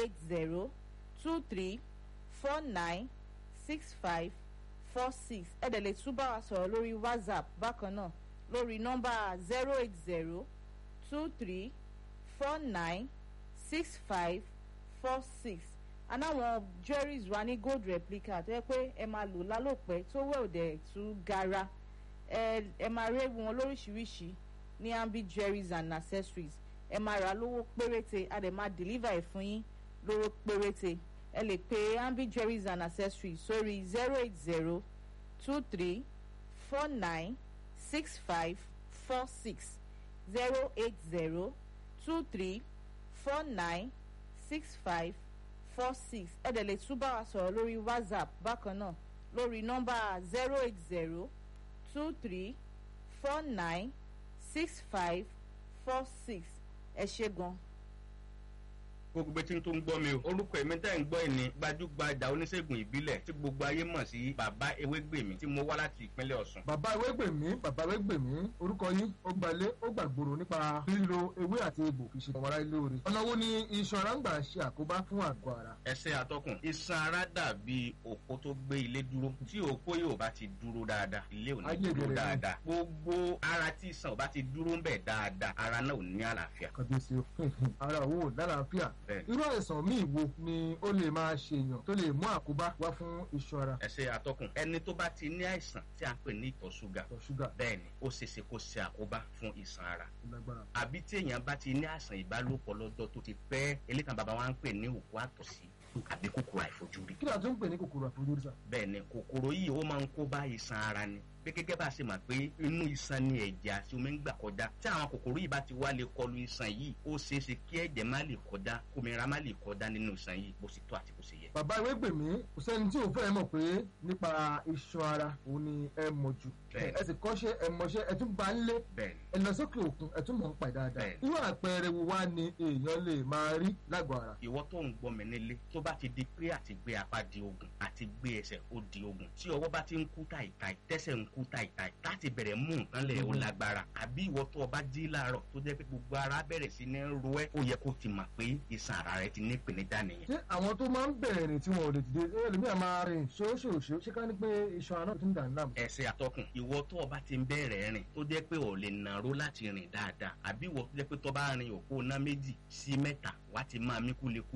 eight zero two three four nine six five four six ẹ dẹ̀ lè tún bá wa sọ̀rọ̀ lórí whatsapp bákan náà lórí nọ́mbà zero eight zero two three four nine six five four six anáwọn jewelries wa ní gold replica tó yẹ pé ẹ máa lò lálòpẹ́ tó wẹ̀ òdẹ̀ tú gara ẹ ẹ máa rí wọn lóríṣiríṣi ní ambi jewelries and accessories ẹ máa rà lówó péréte a dẹ̀ máa deliver ẹ̀ fún yín lówó péréte ẹ lè pe ambi jewelries and accessories sórí zero eight zero two three four nine six five four six zero eight zero two three four nine six five four six ẹ dẹ̀ lè tún bá wa sọ̀rọ̀ lórí whatsapp bákan náà lórí nọ́mbà zero eight zero two three four nine six five four six ẹ ṣe gan. gbogbo etí tó ń gbọ́ mi o orúkọ èmi tẹ́ ń gbọ́ ẹ̀ ní gbajúgbajà oníṣègùn ìbílẹ̀ tí gbogbo ayé mọ̀ sí bàbá ewégbèmí tí mo wá láti ìpínlẹ̀ ọ̀sùn. bàbá ewégbèmí bàbá ewégbèmí orúkọ yín ó gbalé ó gbàgbòrò nípa lílo ewé àti egbò fi ṣe ọmọláyé lóore ọ̀nà wo ni iṣan ara ń gbà ṣe àkóbá fún àgọ́ ara. ẹsẹ̀ atọ́kùn iṣan ara dàbí òpó tó gbé ilé dúró tí òpó yóò bá ti dúró dáadáa ilé ò ní Ayé dúró ìbẹ̀rẹ̀ ni. dáadáa gbogbo ara tí iṣan ò bá ti dúró ń bẹ̀ dáadáa ara náà ò ní àlàáfíà. kàbíyèsí o ara òwò lálàáfíà Bẹ́ẹ̀ni. irú àìsàn míì wo ni ó lè máa ṣèyàn tó lè mú àkóbá wá fún iṣan ara ẹsẹ̀ atọ́kùn ẹni tó bá ti ní àìsàn tí a ń pè ní ìtọ̀ ṣúgà ìtọ̀ ṣúgà bẹ́ẹ̀ni ó ṣeéṣe kó ṣe àkóbá fún iṣan ara lágbára. àbí tí èèyàn bá ti ní àìsàn ìbálòpọ̀ lọ́jọ́ tó ti pẹ́ elékan bàbá wa ń pè ní òkú àtọ̀sí àbí kòkòrò àìfojúrí kí ni a tún ń pè ní kòkòrò àfojúrí sà. bẹ́ẹ̀ ni kòkòrò yìí ó máa ń kó bá iṣan ara ni pé gẹ́gẹ́ bá a ṣe mọ̀ pé inú iṣan ni ẹ̀jẹ̀ àti omi ń gbà kọjá tí àwọn kòkòrò yìí bá ti wá lè kọlu iṣan yìí ó ṣeé ṣe kí ẹ̀jẹ̀ má lè kọjá kómìnira má lè kọjá nínú iṣan yìí bó ṣe tó àti bó ṣe yẹ. bàbá ewégbèmí kò sẹ́ni tí ò fẹ́ mọ̀ pé nípa iṣan ara òun ni ẹ mọ̀ jù Bẹ́ẹ̀ni. ẹ sì kọ́ṣẹ́ ẹ mọṣẹ́ ẹ tún bá ń lé bẹ́ẹ̀ ni ẹ lọ sókè òkun ẹ tún mọ̀ ń pa ẹ̀ dáadáa Bẹ́ẹ̀ni. irú àpẹẹrẹ wo wá ni èèyàn lè máa rí lágọ̀ọ́ ara. ìwọ tó ń gbọ́ mi nílé tó bá ti di pé àti gbé apá di ogun àti gbé ẹsẹ̀ ó di ogun tí ọwọ́ bá ti ń kú tàìtàì tẹ́sẹ̀ ń kú tàìtàì láti bẹ̀rẹ̀ mú nǹkan lẹ̀ ó Mhm. lágbára àbí ìwọ tó o bá jí láàárọ̀ tó jẹ́ pé gbogbo ara bẹ̀rẹ̀ sí ní ro ẹ́ ó yẹ kó ti mọ̀ pé iṣan ara rẹ ti ní ìpèníjà nìyẹn. ṣé àwọn tó máa ń bẹ̀rẹ̀ rìn tí wọn ò lè dìde ẹ lèmi à máa rìn ṣóṣòṣó ṣé ká ní pé iṣan ara náà ti ń dà ní láàmú. ẹsẹ̀ àtọkùn ìwọ tó o bá ti ń bẹ̀rẹ̀ rìn tó jẹ́ pé o lè nàró láti rìn dáadáa àbí ìwọ tó jẹ́ pé tó bá rin òpó ná méjì sí mẹ́ta wá ti máa mí kúlekú